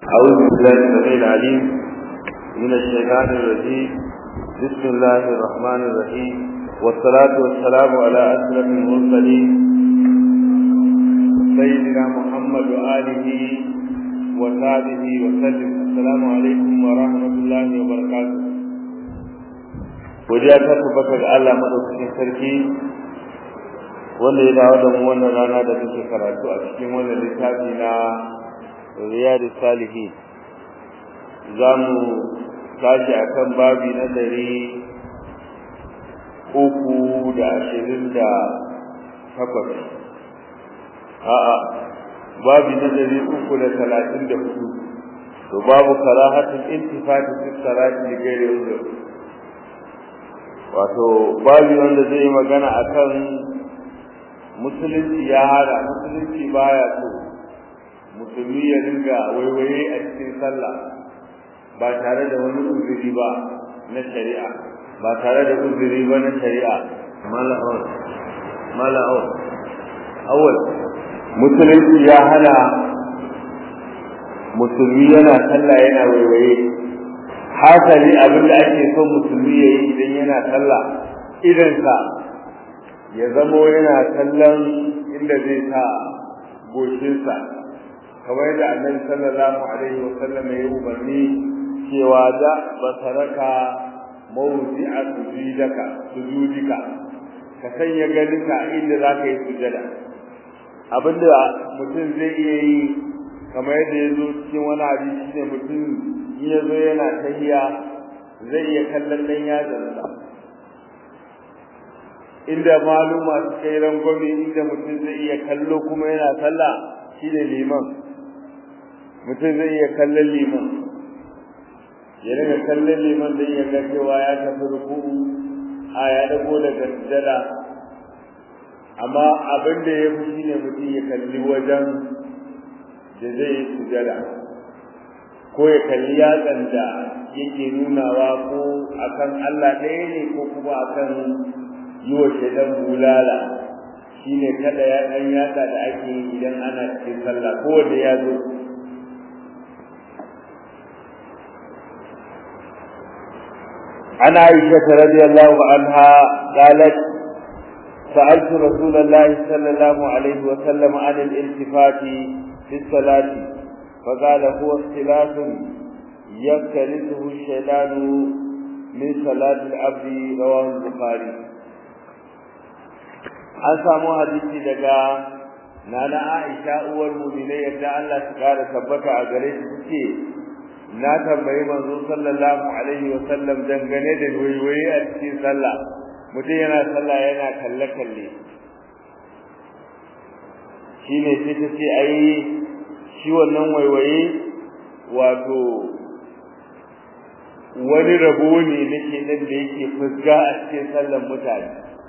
أعوذ بالله السميع العليم من الشيطان الرجيم بسم الله الرحمن الرحيم والصلاة والسلام على أشرف المرسلين سيدنا محمد وآله وصحبه وسلم السلام عليكم ورحمة الله وبركاته Godiya ta tabbata ga Allah madaukakin sarki wanda ya dawo da mu wannan rana da muke karatu a cikin wannan littafi na riyadu salihin za mu tashi a kan babi na dari uku da ashirin da takwas a'a babi na dari uku da talatin da hudu to babu karahatin intifati fi salati li ghairi uzur wato babi wanda zai yi magana akan musulunci ya hada musulunci baya so musulmi ya dinga waiwaye a cikin sallah ba tare da wani uzuri ba na shari'a ba tare da uzuri ba na shari'a mala'un mala'un awal musulunci ya hana musulmi yana sallah yana waiwaye hasali abin da ake so musulmi ya yi idan yana sallah idansa ya zamo yana kallon inda zai sa goshinsa kamar da annabi sallallahu alaihi wa sallam ya umarni cewa da basaraka mawdi'a sujudaka sujudika ka sanya ganinka inda zaka yi sujada abinda mutum zai iya yi kamar yadda ya zo cikin wani hadisi ne mutum in ya zo yana tahiya zai iya kallon ɗan yatsansa inda maluma suka yi rangwame inda mutum zai iya kallo kuma yana sallah shi ne liman mutum zai iya kallon liman ya daga kallon liman da iya ga cewa ya tafi ruku'u a ya dago daga sujada amma abin da ya fi shi ne mutum ya kalli wajen da zai yi sujada ko ya kalli yatsan da yake nunawa ko akan Allah ɗaya ne ko kuma akan yi wa shaidan bulala shine kada ya ɗan yatsa da ake yi idan ana cikin sallah ko wanda ya zo عن عائشة رضي الله عنها قالت سألت رسول الله صلى الله عليه وسلم عن الالتفات في الصلاة فقال هو اختلاف يختلفه الشيطان من صلاة العبد رواه البخاري an samu hadisi daga nana Aisha uwar mu'minai yadda Allah ta kara tabbata a gare shi tace na tambayi manzo sallallahu alaihi wa sallam dangane da waiwaye a cikin sallah mutum yana sallah yana kalle kalle shine sai ta ce ai shi wannan waiwaye wato wani rabo ne nake nan da yake fusga a cikin sallan mutane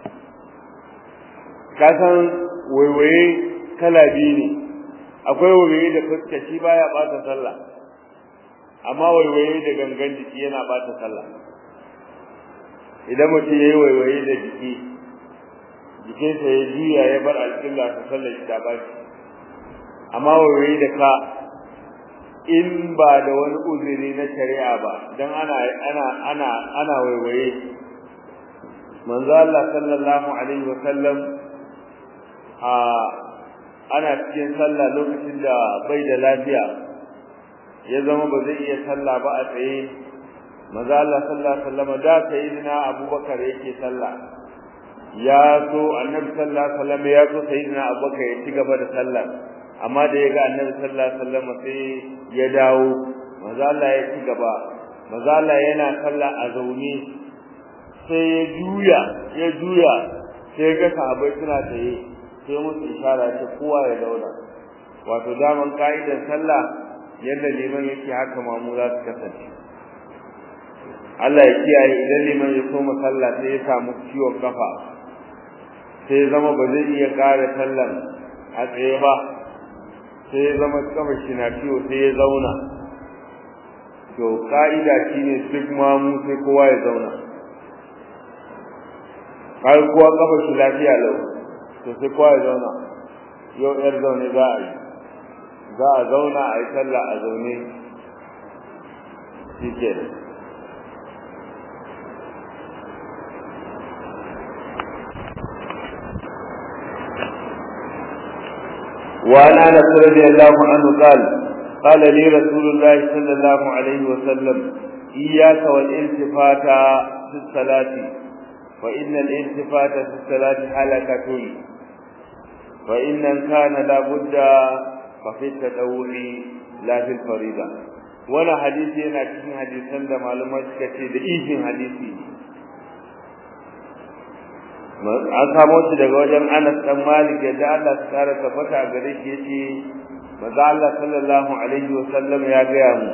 ka san waiwaye kala biyu ne akwai waiwaye da fuska shi baya bata sallah amma waiwaye da gangan jiki yana bata sallah idan mutum yayi waiwaye da jiki jikinsa ya juya ya bar alƙilla ta sallar shi ta bashi amma waiwaye da ka in ba da wani uzuri na shari'a ba dan ana ana ana ana waiwaye manzo Allah sallallahu alaihi wa sallam a ana cikin sallah lokacin da bai da lafiya ya zama ba zai iya sallah ba a tsaye manzo Allah sallallahu alaihi wasallam da sayyidina Abubakar yake sallah ya so annabi sallallahu alaihi wasallam ya so sayyidina Abubakar ya ci gaba da sallah amma da ya ga annabi sallallahu alaihi wasallam sai ya dawo manzo Allah ya ci gaba manzo Allah yana sallah a zaune sai ya juya ya juya sai ga sahabbai suna tsaye sai musu ishara ta kowa ya dauna wato daman ka'idar sallah yadda liman yake haka mamu za su kasance Allah ya kiyaye idan liman ya koma sallah sai ya samu ciwon kafa sai ya zama ba zai iya ƙara sallan a tsaye ba sai ya zama kafa shi na ciwo sai ya zauna to ka'ida shine duk mamu sai kowa ya zauna har kowa kafa shi lafiya lau to sai kowa ya zauna yau yar zaune za a yi za a zauna a yi sallah a zaune shi ke وعن انس رضي الله عنه قال قال لي رسول الله صلى الله عليه وسلم اياك والالتفات في الصلاه فان الالتفات في الصلاه حلكه فان كان لابد ففي التدور لا في الفريضه ولا حديث yana cikin hadisan da malumai suka ce da ishin hadisi an samo shi daga wajen Anas dan Malik da Allah ya kara tabbata gare shi yace manzo Allah sallallahu alaihi wa sallam ya gaya mu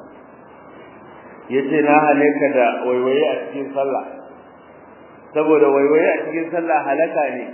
yace na halaka da waiwaye a cikin sallah saboda waiwaye a cikin sallah halaka ne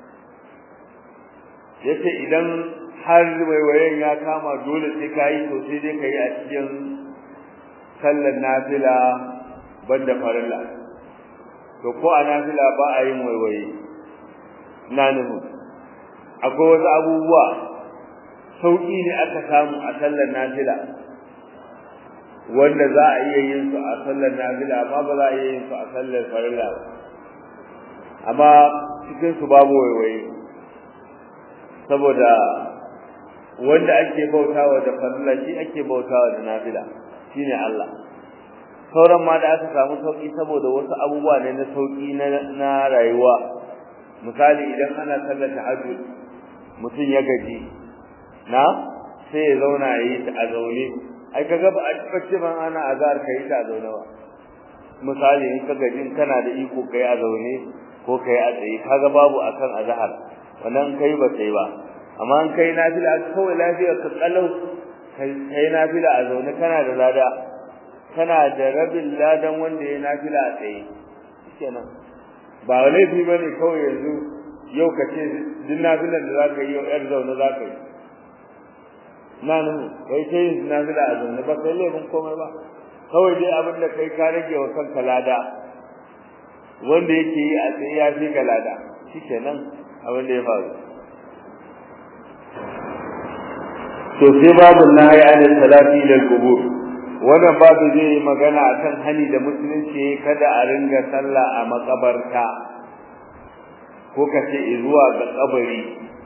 yace idan har waiwayen ya kama dole sai kai to sai dai kai a cikin sallar nafila banda farilla to ko a nafila ba a yin waiwaye na nuhu akwai wasu abubuwa sauƙi ne aka samu a sallar nafila wanda za a iya yin su a sallar nafila amma ba za a iya yin su a sallar farilla ba amma cikin su babu waiwaye saboda wanda ake bautawa da farilla shi ake bautawa da nafila shine Allah sauran ma da aka samu sauki saboda wasu abubuwa ne na sauki na rayuwa misali idan ana sallar tahajjud mutum ya gaji na sai ya zauna ya yi ta a zaune ai kaga ba a taɓa ban ana azhar ka yi ta a zaune ba misali in ka gaji kana da iko kai a zaune ko kai a tsaye kaga babu akan azhar wannan kai ba sai ba amma an kai nafila kawai lafiyar ka kalau kai nafila a zaune kana da lada kana da rabin ladan wanda ya nafila a tsaye kenan ba laifi bane kawai yanzu yau ka ce duk nafilan da zaka yi yau yar zaune zaka yi na nan kai sai yin nafila a zaune ba kai laifin komai ba kawai dai abin da kai ka rage wa kanka lada wanda yake yi a tsaye ya fi ga lada shikenan abin da ya faru to sai babu nahi an salati lil qubur wannan babu zai magana akan hani da musulunci kada a ringa sallah a makabarta ko kace zuwa ga kabari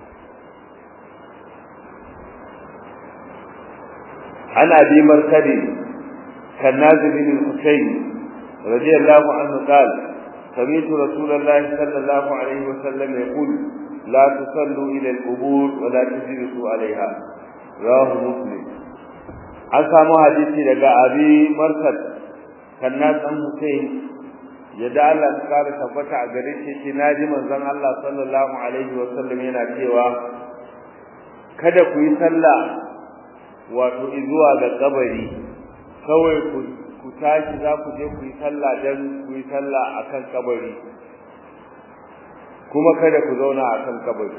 ana bi markadi kan nazib bin husayn radiyallahu anhu qala سمعت رسول الله صلى الله عليه وسلم يقول لا تصلوا إلى القبور ولا تجلسوا عليها رواه مسلم an samu hadisi daga abi markad kannas dan Hussein yadda Allah ya kare tabbata a gare shi shi naji manzon Allah sallallahu alaihi wa sallam yana cewa kada ku yi sallah wato zuwa ga kabari kawai ku ku tashi za ku je ku yi sallah dan ku yi sallah akan kabari kuma kada ku zauna akan kabari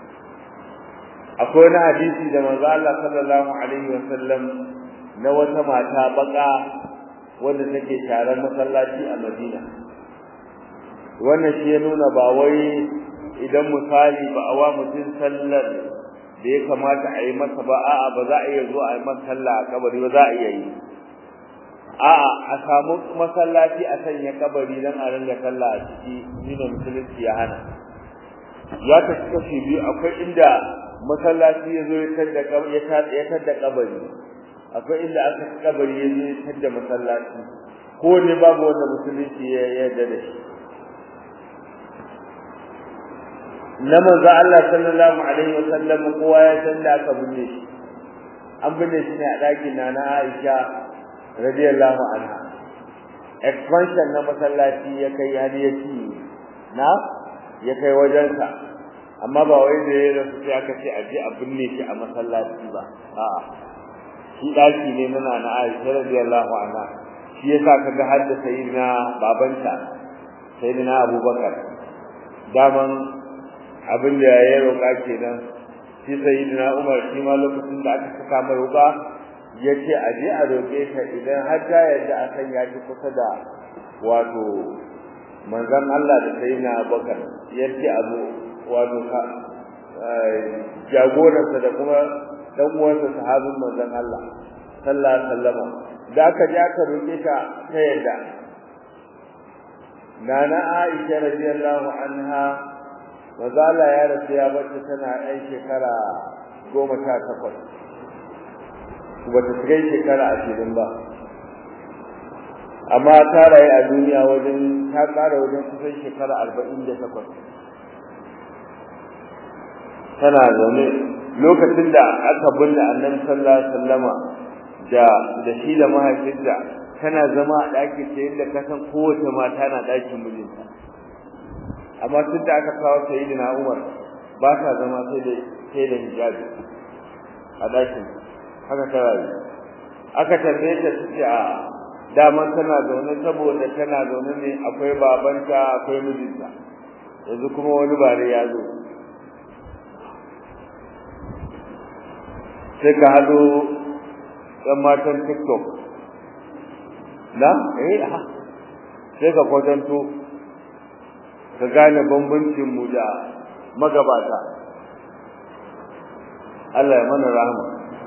akwai wani hadisi da manzo Allah sallallahu alaihi wasallam na wata mata baka wanda take sharar masallaci a Madina wannan shi ya nuna ba wai idan misali ba a wa mutum sallar da ya kamata a yi masa ba a'a ba za a iya zuwa a yi masa sallah a kabari ba za a iya yi a'a a samu masallaci a sanya kabari dan a ringa sallah a ciki shine musulunci ya hana ya kashi kashi biyu akwai inda masallaci ya zo ya tadda ya tadda kabari akwai inda aka kabari ya zo ya tadda masallaci ko ne babu wanda musulunci ya yarda da shi na manzo Allah sallallahu alaihi wasallam kowa ya san da aka binne shi an binne shi ne a ɗakin na na Aisha radiyallahu anha expansion na masallaci ya kai har ya ci na ya kai wajensa amma ba wai da ya rasu sai aka ce a je a binne shi a masallaci ba a'a shi daki ne muna na Aisha radiyallahu anha shi yasa kaga har da sayyidina babanta sayyidina Abubakar daman abin da ya roƙa kenan shi sayyidina Umar shi ma lokacin da aka saka mai roƙa yace a je a roƙe ta idan har ta yadda a san ya ji kusa da wato manzon Allah da sayyidina Abubakar yace abu wato ka jagorarsa da kuma dan uwansa sahabin manzon Allah sallallahu alaihi wasallam da aka je aka roke ta ta yadda nana Aisha radiyallahu anha wazala ya rasu ya bar tana ɗan shekara goma sha takwas ba ta kai shekara ashirin ba amma ta rayu a duniya wajen ta ƙara wajen kusan shekara arba'in da takwas tana zaune lokacin da aka binne annabi sallallahu alaihi wasallama da da shi da mahaifinta tana zama a ɗaki ta yadda ka san kowace mata na ɗakin mijinta amma tun da aka kawo sayyidina Umar ba ta zama sai da sai da hijabi a ɗakin haka ta rayu aka tambaye ta ce a daman tana zaune saboda tana zaune ne akwai babanta akwai mijinta yanzu kuma wani bare ya zo sai ka hado ɗan matan tiktok na eh ha sai ka kwatanto ka gane bambancin mu da magabata Allah ya mana rahama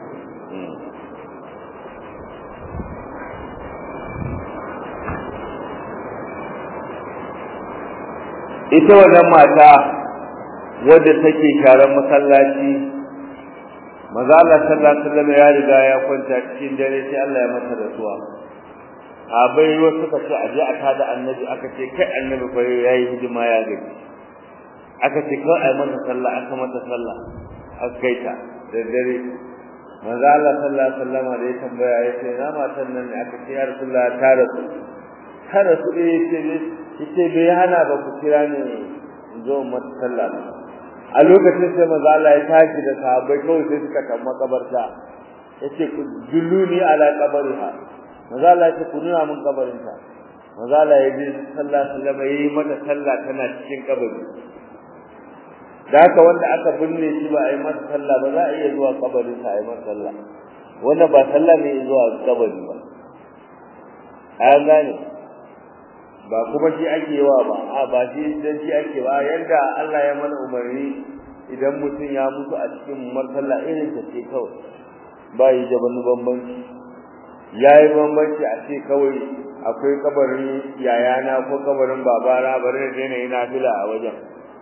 ita wannan mata wadda take sharan masallaci maza Allah sallallahu alaihi wasallam ya riga ya kwanta cikin dare sai Allah ya masa rasuwa abai wasu suka ce aje a tada annabi aka ce kai annabi fa yayi hidima ya gaji aka ce kai ai masa sallah aka mata sallah aka kai ta da dare maza Allah sallallahu alaihi wasallam da ya tambaya ya ce na matan nan ne aka ce ya rasulullah ta rasu ta rasu eh ce yace bai hana ba ku kira ni in zo mata sallah a lokacin sai maza Allah ya tashi da sahabbai kawai sai suka kan makabarta yace ku dulluni ala qabriha maza Allah ya ce ku nuna mun kabarinta maza Allah ya ji sallallahu alaihi wasallam yayi mata sallah tana cikin kabari da haka wanda aka binne shi ba a yi masa sallah ba za a iya zuwa kabarin sa a yi masa sallah wanda ba sallah ne zuwa kabari ba an gane ba kuma shi ake yawa ba a ba shi dan shi ake ba yanda Allah ya mana umarni idan mutum ya mutu a cikin marsala irin ta ce kawai ba yi da wani bambanci yayi bambanci a ce kawai akwai kabarin yayana ko kabarin babana bari na daina yi nafila a wajen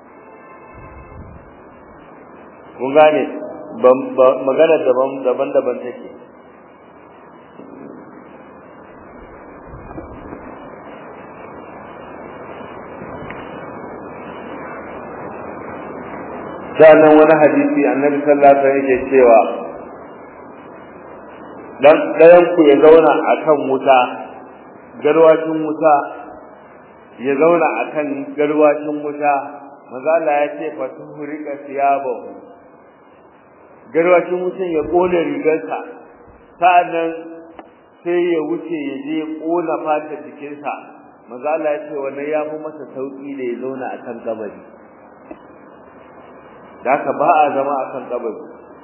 kun gane magana daban daban daban take sannan wani hadisi annabi sallallahu alaihi wasallam yake cewa dan dayan ku ya zauna akan wuta garwashin wuta ya zauna akan garwashin wuta manzo Allah ya ce fa tuhriqa thiyabahu garwashin wutan ya kone rigarsa sa'annan sai ya wuce ya je kona fatar jikinsa manzo Allah ya ce wannan ya fi masa sauki da ya zauna akan kabari da haka ba a zama a kan kabari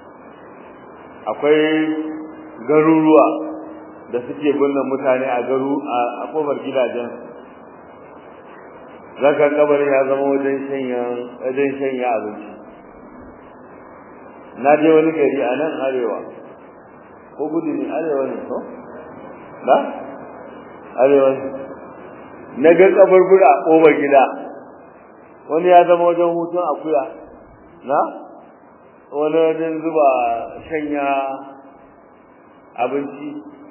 akwai garuruwa da suke binne mutane a garu a kofar gidajen zaka kabarin ya zama wajen shanya wajen shanya abinci na je wani gari a nan arewa ko gudu ne arewa ne ko ba arewa ne na ga kabarbura a kofar gida wani ya zama wajen hutun akuya na wani wajen zuba shanya abinci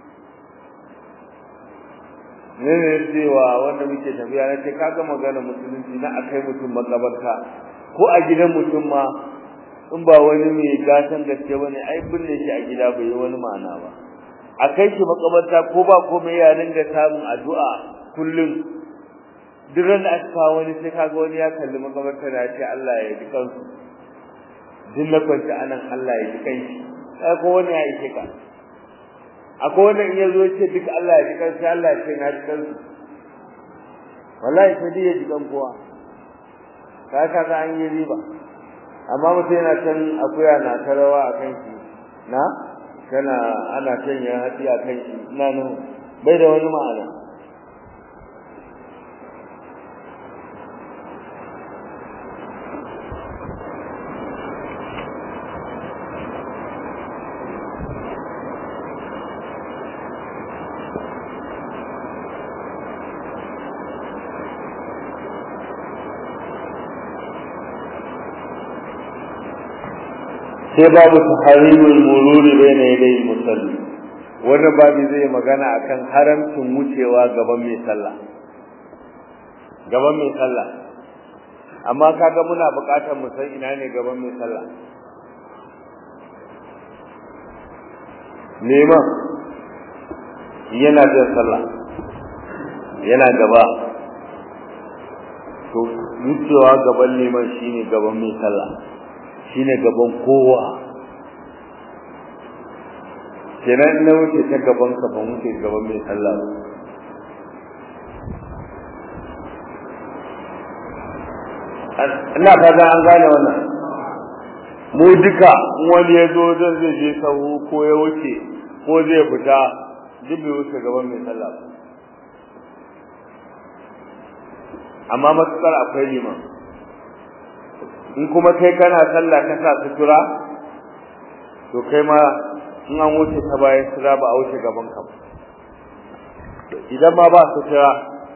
ne ne cewa wanda muke tafiya na ce kaga magana musulunci na akai mutum makabarta ko a gidan mutum ma in ba wani mai gatan gaske bane ai binne shi a gida bai yi wani ma'ana ba a kai shi makabarta ko ba komai ya dinga samun addu'a kullum duk ran da aka kawo wani sai kaga wani ya kalli makabarta da ya ce Allah ya ji kansu duk na kwanta anan Allah ya ji kanshi sai ko wani ya yi ka akwai wanda in yazo ce duk Allah ya ji kanshi Allah ya ce na ji kansu wallahi sai dai ya ji kan kowa ka ka ga an yi riba amma mutum yana can akuya na tarawa a kan shi na kana ana canya hatsi a kan shi ina nan bai da wani ma'ana sai babu tahrimul mururi bayna yaday musalli wannan babu zai magana akan haramcin wucewa gaban mai sallah gaban mai sallah amma kaga muna buƙatar mu san ina ne gaban mai sallah neman yana da sallah yana gaba to wucewa gaban neman shine gaban mai sallah shine gaban kowa kenan na wuce ta gaban ka ban wuce gaban mai sallah ina fata an gane wannan mu duka wani ya zo zan zai je sahu ko ya wuce ko zai fita duk bai wuce gaban mai sallah amma matukar akwai liman in kuma kai kana sallah ka sa sutura to kai ma in an wuce ta bayan sutura ba a wuce gaban ka idan ma ba sutura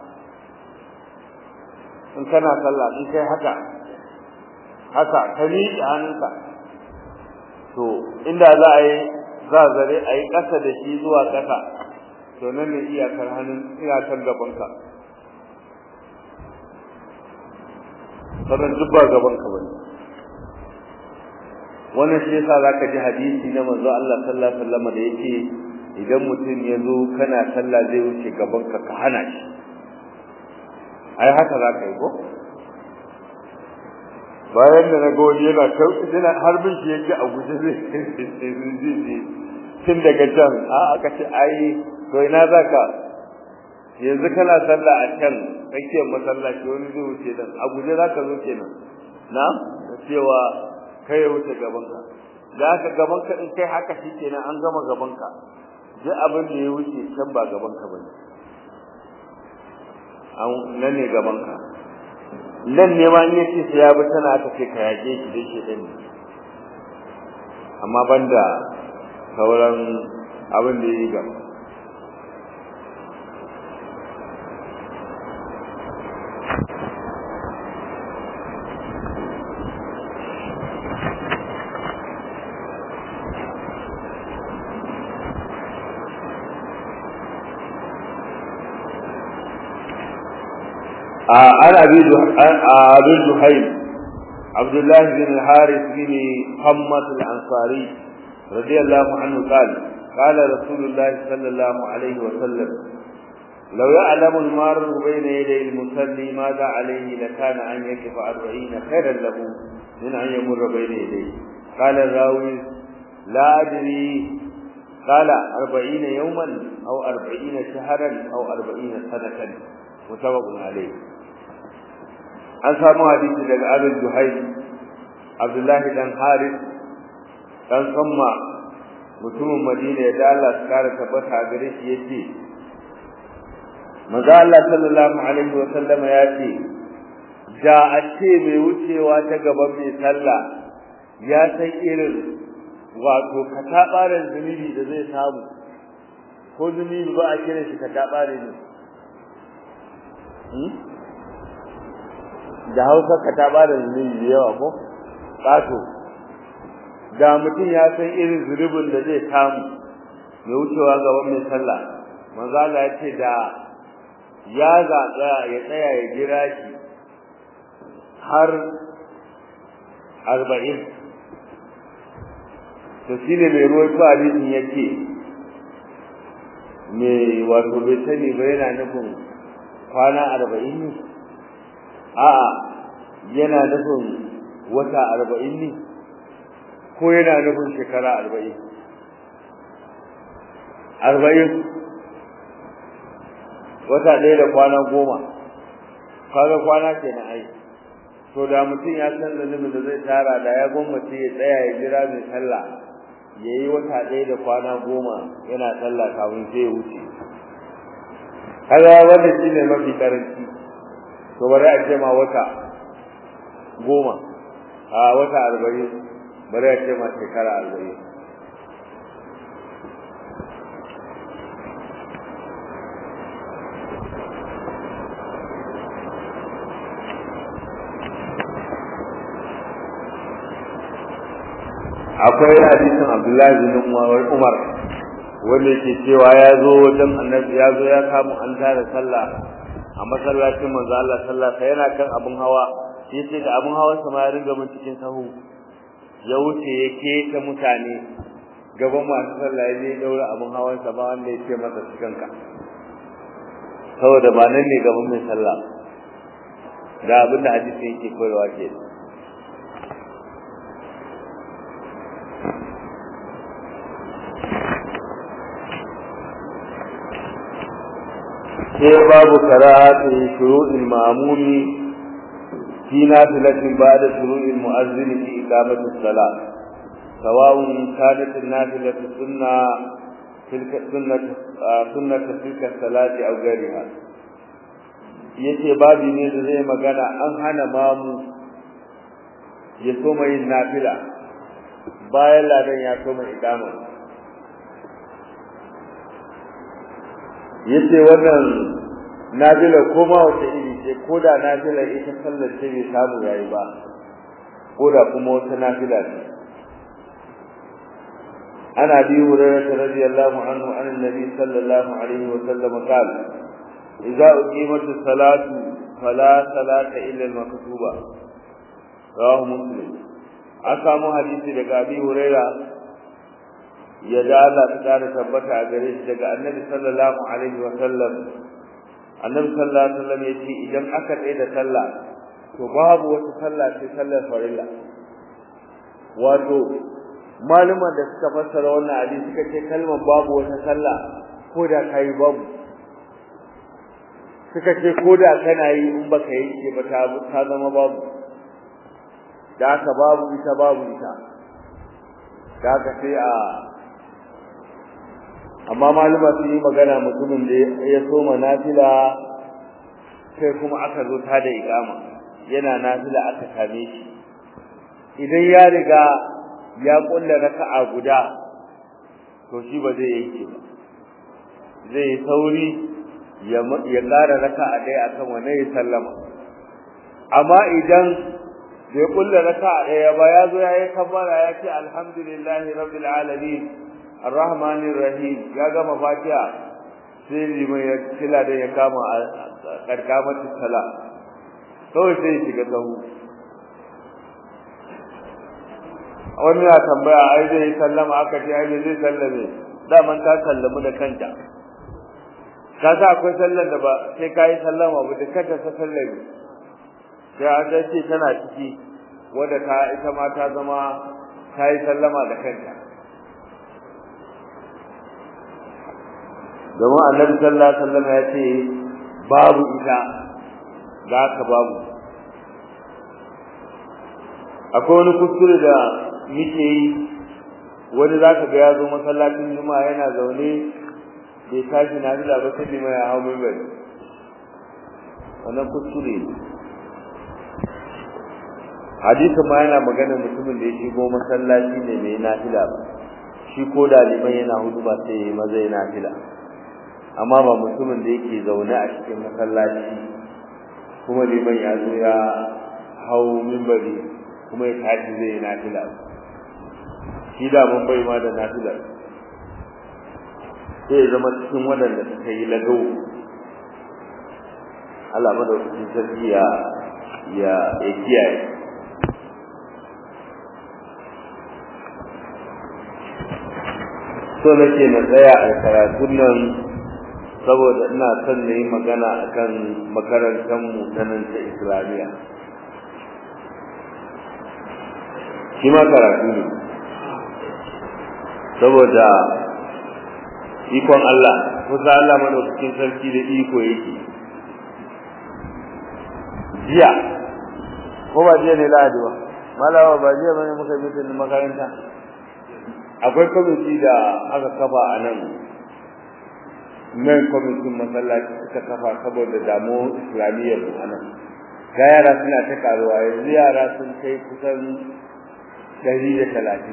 in kana sallah in kai haka haka ka miƙe hannunka to inda za a yi za zare a yi ƙasa da shi zuwa ƙasa to nan ne iyakar hannun iyakar gabanka sannan duk ba gabanka ba ne wannan shi yasa zaka ji hadisi na manzo Allah sallallahu alaihi wasallam da yake idan mutum ya zo kana sallah zai wuce gabanka ka hana shi ai haka zaka yi ko bayan da na gode yana yana harbin shi yake a guje zai tun daga can a aka ce ai to ina zaka yanzu kana sallah a can tsakiyar masallaci wani zai wuce dan a guje zaka zo kenan na cewa kai ya wuce gaban ka da haka gaban ka in kai haka shi kenan an gama gaban ka duk abin da ya wuce can ba gaban ka bane an nan ne gaban ka nan ne ma in yace sai ya bi tana aka ce ka yaje shi dai shi din amma banda sauran abin da yi gaba عن أبي أبي الجحيم عبد الله بن الحارث بن حمة الأنصاري رضي الله عنه قال قال رسول الله صلى الله عليه وسلم لو يعلم المار بين يدي المصلي ماذا عليه لكان أن يقف أربعين خيرا له من أن يمر بين يديه قال الراوي لا أدري قال أربعين يوما أو أربعين شهرا أو أربعين سنة متفق عليه an samu hadisi daga Abul Juhayl Abdullahi dan Harith dan Samma mutumin Madina ya da Allah ya kare tabbata gare shi yace Manzo Allah sallallahu alaihi wa sallama ya ce da a ce mai wucewa ta gaban mai sallah ya san irin wato katabaran zunubi da zai samu ko zunubi ba a kira shi katabare ne da hausa ka ta ba da zunubi da yawa ko ƙato da mutum ya san irin zunubin da zai samu mai wucewa gaban mai sallah manzo Allah ya ce da ya zaɓa ya tsaya ya jira shi har arba'in to shi ne mai ruwan ko hadisin yake mai wato bai sani ba yana nufin kwana arba'in ne a'a yana nufin wata arba'in ne ko yana nufin shekara arba'in arba'in wata ɗaya da kwana goma kaga kwana ke na ai to da mutum ya san zunubin da zai tara da ya gwammace ya tsaya ya jira mai sallah ya yi wata ɗaya da kwana goma yana sallah kafin sai ya wuce kaga wannan shi ne mafi karanci to bari a ce ma wata goma a wata arba'in bari a ce ma shekara arba'in akwai hadisin Abdullahi bin Umar wanda yake cewa ya zo wajen annabi ya zo ya samu an tara sallah a masallacin manzo Allah sallallahu alaihi yana kan abun hawa yace da abun hawa sa ma ya ringa mun cikin sahu ya wuce ya keta mutane gaban masu sallah ya je daura abun hawan sa ba wanda yake masa cikin ka saboda ba nan ne gaban mai sallah da abin da hadisi yake koyarwa ke sai babu karatu shuru'il ma'mumi fi nafilatin ba'da shuru'il mu'azzin fi iqamati as-salat sawa'un kanat an-nafilatu sunna tilka sunnat sunnat tilka as-salati aw ghayriha yace babu ne da zai magana an hana mamu ya soma yin nafila bayan ladan ya soma iqama yace wannan nafila ko ma wata iri ce ko da nafila ita sallar ce bai samu yayi ba ko da kuma wata nafila ce ana bi hurairah radiyallahu anhu an annabi sallallahu alaihi wa sallam qala idza uqimat as-salatu fala salata illa al-maktuba rawahu muslim aka mu hadisi daga abi hurairah ya da Allah ta kare tabbata a gare shi daga Annabi sallallahu alaihi wa sallam Annabi sallallahu alaihi wa sallam yace idan aka tsaye da sallah to babu wata sallah sai sallar farilla wato maluman da suka fassara wannan hadisi suka ce kalmar babu wata sallah ko da kai babu suka ce ko da kana yi in baka yi ke ba ta zama babu da aka babu ita babu ita da aka sai a amma maluma sun yi magana mutumin da ya soma nafila sai kuma aka zo ta da iqama yana nafila aka same shi idan ya riga ya kulla raka'a guda to shi ba zai yanke ba zai sauri ya ya ƙara raka'a ɗaya akan wannan ya sallama amma idan bai kulla raka'a ɗaya ba ya zo ya yi kabbara ya ce alhamdulillahi rabbil alamin arrahmanir rahim ya gama fatiha sai liman ya kila da ya kama karkamatu sala kawai sai ya shiga sahu wani ya tambaya ai zai sallama aka ce ai zai sallame daman ka sallamu da kanta ka sa akwai sallar da ba sai ka yi sallama ba da kanta ta sallame sai an ce tana ciki wadda ta ita ma ta zama ta yi sallama da kanta domin annabi sallallahu alaihi wasallam ya ce babu ita za ka babu akwai wani kuskure da muke yi wani za ka ga ya zo masallacin juma'a yana zaune bai tashi na bila ba sai mai ya hau mimbar wannan kuskure ne hadisin ma yana magana mutumin da ya shigo masallaci ne mai nafila ba shi ko da liman yana hudu ba sai ya yi maza ya nafila amma ba mutumin da yake zaune a cikin masallaci kuma liman ya zo ya hau mimbari kuma ya tashi zai yi nafila shi da mun bai ma da nafila sai ya zama cikin waɗanda suka yi lagau Allah madaukakin sarki ya ya ya kiyaye so nake na tsaya a karatun nan saboda ina son na yi magana akan makarantar mu ta nan ta islamiyya shi ma karatu ne saboda ikon Allah kusa Allah madaukakin sarki da iko yake jiya ko ba jiya ne lahadi ba malawa ba jiya bane muka yi mutum makaranta akwai kwamiti da aka kafa a nan nan kwamitin masallaci suka kafa saboda damuwar islamiyyar mu anan ga yara suna ta karuwa yanzu yara sun kai kusan ɗari da talatin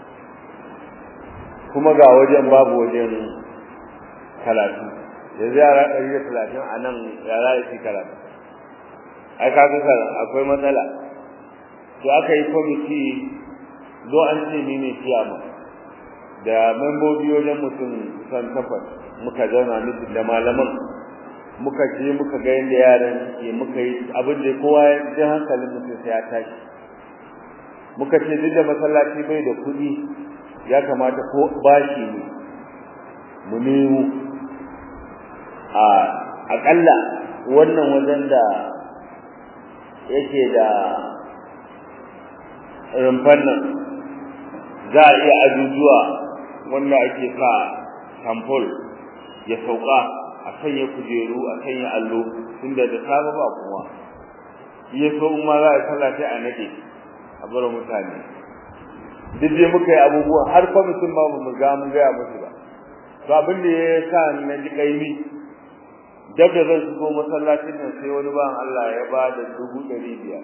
kuma ga wajen babu wajen karatu yanzu yara ɗari da talatin a nan yara ya fi karatu ai kaga akwai matsala to aka yi kwamiti zo an ce ni ne kiyama da membobi wajen mutum san takwas muka zauna miki da malaman muka je muka ga yadda yaran ke muka yi abin da kowa ya ji hankalin mutum sai ya tashi muka ce duk da masallaci bai da kuɗi ya kamata ko bashi ne mu nemo a akalla wannan wajen da yake da rumfan nan za a iya ajujuwa wanda ake sa sample ya sauka a sanya kujeru a sanya allo tunda da safe ba kuma iya so in ma za a sallah sai a nade a bar mutane duk dai muka yi abubuwa har kwamitin ma ba mu ga mun gaya musu ba to abin da ya sa na ji kaimi dab da zan shigo masallacin nan sai wani ban Allah ya ba da dubu ɗari biyar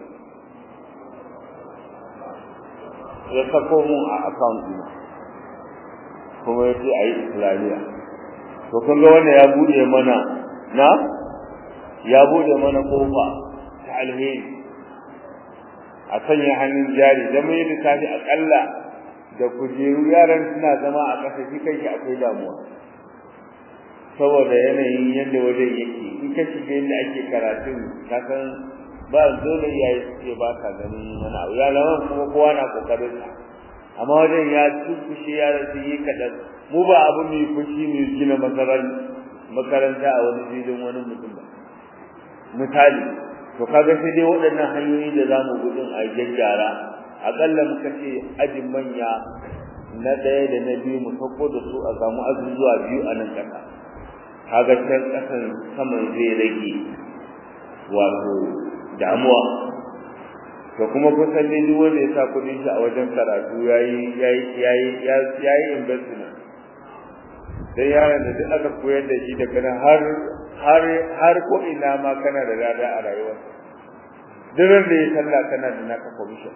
ya sako mun a account ɗina kuma ya ce a yi islamiyya to kun ga wannan ya buɗe mana na ya buɗe mana kofa ta alheri a sanya hannun jari da mai lissafi aƙalla da kujeru yaran suna zama a ƙasa shi kai akwai damuwa saboda yanayin yadda wajen yake in ka shiga yadda ake karatun ka san ba dole iyaye suke ba ka ganin wani abu ya zama kuma kowa na kokarin sa amma wajen ya tukushe yaran su yi kaɗan mu ba abu mai fushi mai gina makaranta a wani filin wani mutum ba misali to kaga sai dai waɗannan hanyoyi da za mu gudun a gyaggyara aƙalla muka ce ajin manya na ɗaya da na biyu mu sauko da su a samu azuzuwa biyu a nan ƙasa kaga can ƙasan saman zai rage wato damuwa to kuma kusan ne duk wanda ya sa kuɗin shi a wajen karatu yayi yayi yayi yayi investment dan yaron da duk aka koyar da shi daga nan har har har ko ina ma kana da rada a rayuwar duk da ya sallah kana da naka commission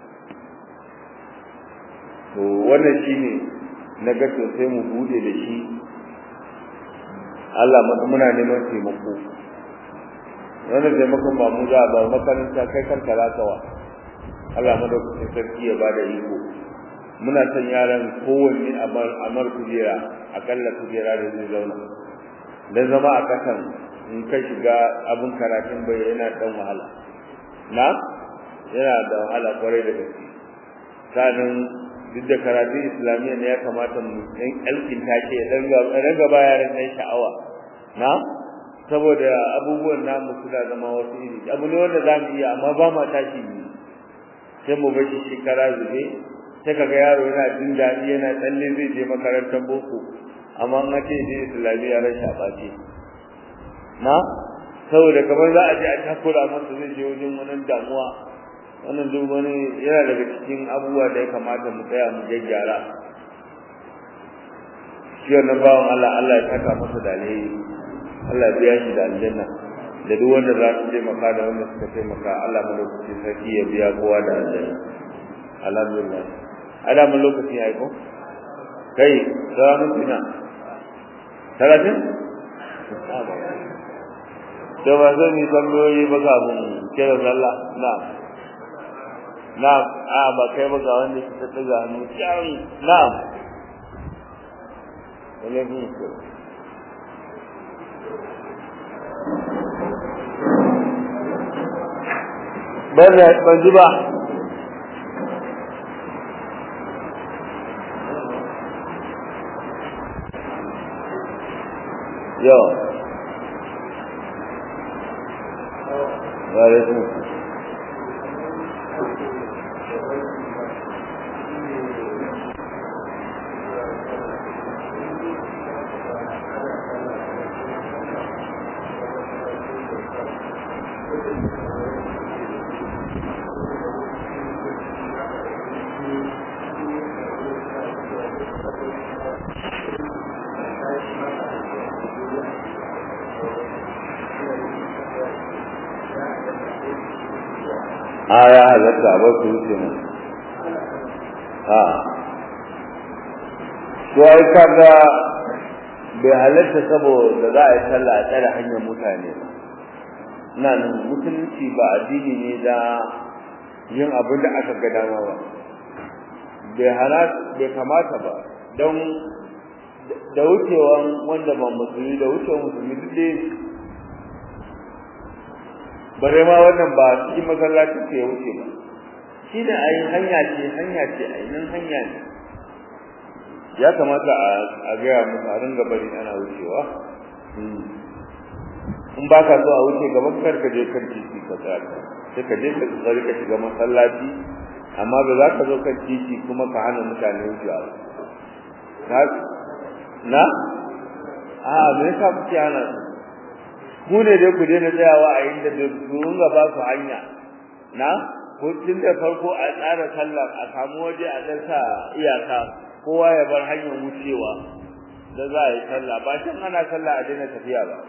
to wannan shine na ga to sai mu bude da shi Allah muna neman taimako wannan taimakon ba mu za ba makaranta kai kanka za ka wa Allah madaukakin sarki ya bada iko muna son yaran kowanne a mar kujera akalla kujera da zai zauna dan zama a kasan in ka shiga abin karatun bai yana dan wahala na yana da wahala kwarai da gaske sanin duk da karatun islamiyya ne ya kamata mu dan alkin take dan dan gaba yaran nan sha'awa na saboda abubuwan namu suna zama wasu iri abu ne wanda zamu iya amma ba ma tashi ne sai mu bar shi shekara zube sai kaga yaro yana jin daɗi yana tsalle zai je makarantar boko amma an ce je islamiyya ran shaɓace na saboda kamar za a je a takura masa zai je wajen wani damuwa wannan duk wani yana daga cikin abubuwa da ya kamata mu tsaya mu gyaggyara shi wannan bawan Allah Allah ya saka masa da alheri Allah biya shi da aljanna da duk wanda za su taimaka da wanda suka taimaka Allah lokaci sarki ya biya kowa da aljanna alhamdulillah ada mun lokaci ya ko kai salamu ina talatin to ba zan yi tambayoyi ba kafin kira sallah na'am na'am a ba kai ba ga wanda ke ta daga hannu can na'am alaikum salam ban ban ji ba yo wa alaikum a ya halatta ba su wuce mu ha to ai kaga bai halatta saboda za a yi sallah a tsare hanyar mutane ba ina nan musulunci ba addini ne da yin abin da aka ga dama ba bai hana bai kamata ba don da wucewan wanda ba musulmi da wucewan musulmi duk dai bare ma wannan ba cikin masallaci ke wuce ba shi ne a yi hanya ce hanya ce a nan hanya ne ya kamata a gaya musu a ringa bari ana wucewa in ba ka so a wuce gaban kar ka je kan titi ka tsaya sai ka je ka tsari ka shiga masallaci amma ba za ka zo kan titi kuma ka hana mutane wucewa na na a me yasa kuke hana su mu ne dai ku daina tsayawa a inda da su ringa ba su hanya na ko tun da farko a tsara sallah a samu waje a dan sa iyaka kowa ya bar hanyar wucewa da za a yi sallah ba shin ana sallah a daina tafiya ba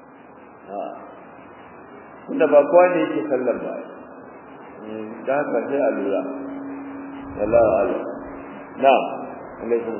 tunda ba kowa ne yake sallar ba da haka sai a lura wallahu a'lam na'am alaikum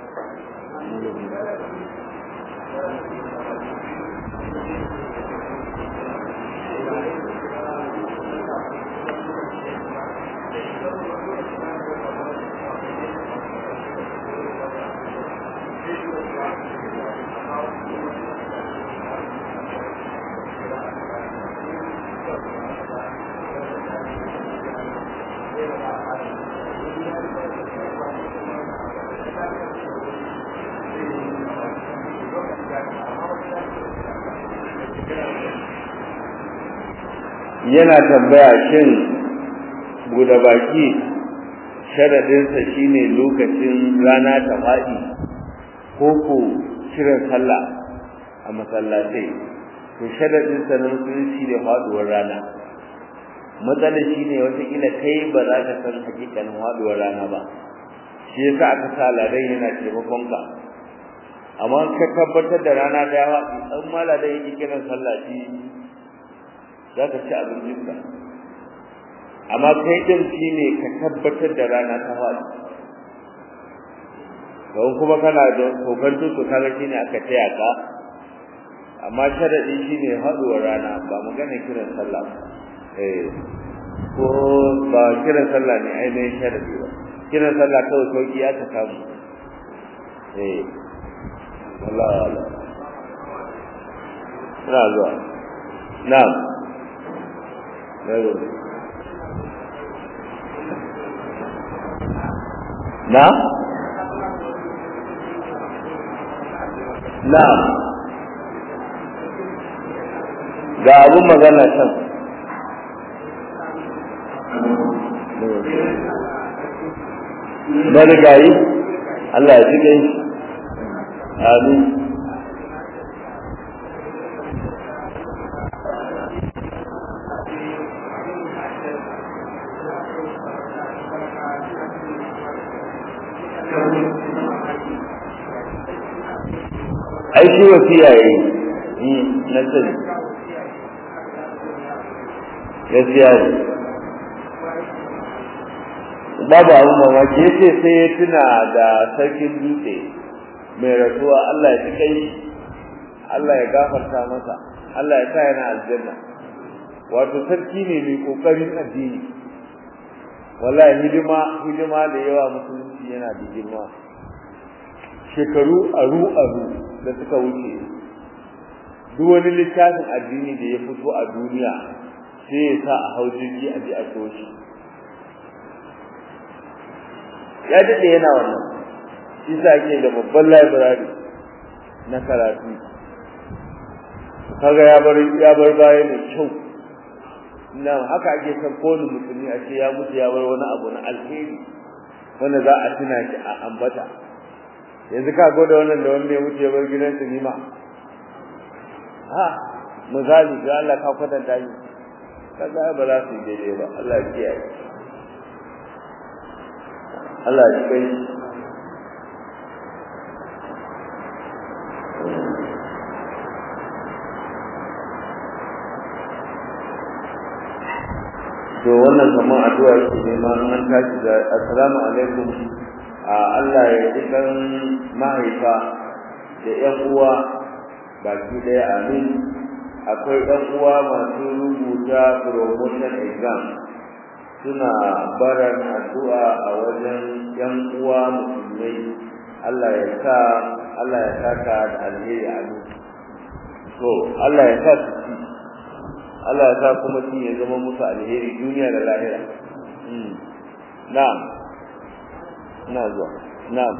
yana tambaya shin buɗe baki sharadinsa shine lokacin rana ta faɗi ko ko kiran sallah a masallatai to sharadinsa na musulunci ne faɗuwar rana matsalar shi ne watakila kai ba za ka san hakikanin faɗuwar rana ba shi yasa aka sa ladan yana taimakon ka amma ka tabbatar da rana da yawa in ma ladan yake kiran sallah shi za ka ci abincinka amma kai din shi ne ka tabbatar da rana ta faɗi don kuma kana da kokanto to kaga shi ne aka taya ka amma sharadi shi ne haɗuwar rana ba magana kiran sallah eh ko ba kiran sallah ne ainihin sharadi ba kiran sallah kawai sauki ya ta samu eh wallahi wala ina zuwa na'am na na ga abun magana can marigayi Allah ya ji gai amin ai shi wasiya yayi na sani gaskiya ne babu abu mamaki ya ce sai ya tuna da sarkin dutse mai rasuwa Allah ya kai Allah ya gafarta masa Allah ya sa yana aljanna wato sarki ne mai kokarin addini wallahi hidima hidima da yawa musulunci yana da girma shekaru aru aru da suka wuce duk wani littafin addini da ya fito a duniya sai ya sa a hau jirgi a ji a shi ya daɗe yana wannan shi sa ake da babban library na karatu kaga ya bar ya bar baya mai kyau nan haka ake san kowane musulmi a ce ya mutu ya bar wani abu na alheri wanda za a tuna shi a ambata yanzu ka gwada wannan da wanda ya mutu ya bar gidan sinima ha misali ga Allah ka kwatanta shi kaga ba za su yi daidai ba Allah ya kiyaye Allah ya kai to wannan kamar addu'a yake nema an tashi da assalamu alaikum a Allah ya ji kan mahaifa da ƴan uwa baki ɗaya amin akwai ɗan uwa masu rubuta promotion exam suna baran addu'a a wajen yan uwa musulmai Allah ya sa Allah ya saka da alheri a to Allah ya sa su ci Allah ya sa kuma shi ya zama musu alheri duniya da lahira na'am na zuwa na'am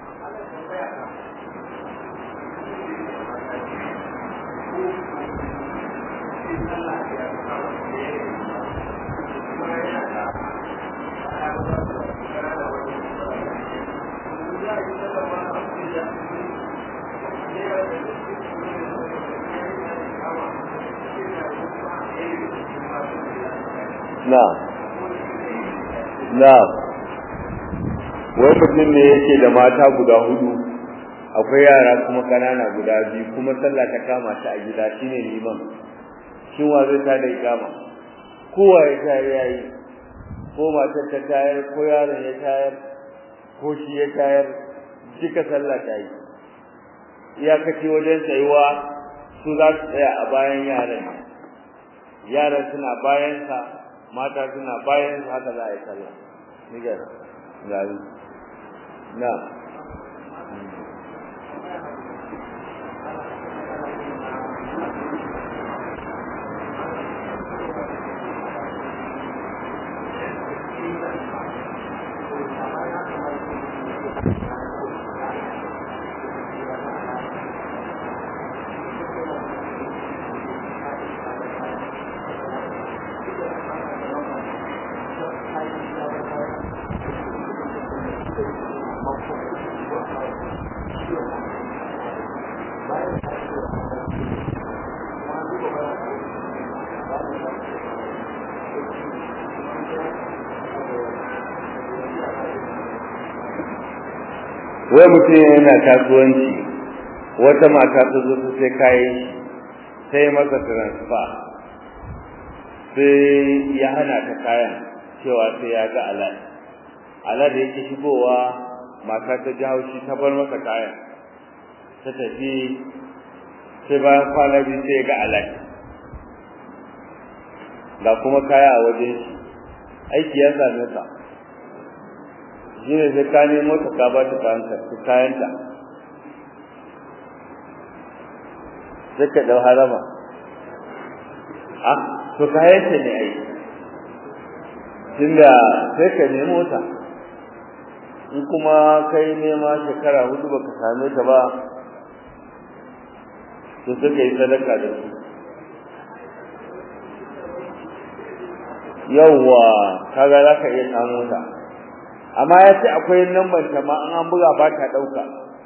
na'am na'am wai mutum ne yake da mata guda hudu akwai yara kuma kanana guda biyu kuma sallah ta kama shi a gida shine liman shin wa zai ta da ikama kowa ya tayar yayi ko matar ta tayar ko yaron ya tayar ko shi ya tayar duka sallah ta yi iyakaci wajen tsayuwa su za su tsaya a bayan yaran yaran suna bayansa mata suna bayan haka za a yi sallah nigar gari na wai mutum yana kasuwanci wata mata ta zo ta sai kayan sai masa transfer sai ya hana ta kayan cewa sai ya ga alal alal da yake shigowa mata ta ji haushi ta bar masa kayan ta tafi sai bayan kwana biyu sai ya ga alal ga kuma kaya a wajen shi aiki ya same ka shi ne sai ka nemo ta ka ba ta kayanta sai ka ɗau harama a to kayanta ne ai tunda sai ka nemo ta in kuma kai nema shekara hudu baka same ta ba to sai ka yi sadaka da su yawwa kaga za ka iya samu ta amma ya ce akwai lambar ta ma an buga ba ta ɗauka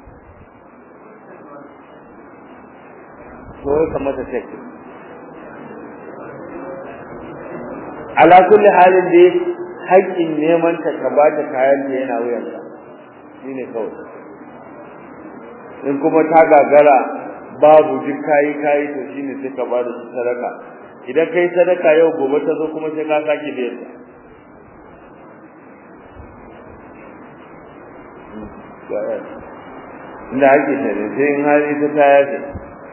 to ya kamata ta ce ala kulli halin dai haƙƙin neman ta ka ba ta kayan da yana wuyanka shine kawai in kuma ta gagara babu duk kayi kayi to shine sai ka ba da su sadaka idan kai sadaka yau gobe ta zo kuma sai ka sake biyan ta inda ake tare sai in hali ta taya ce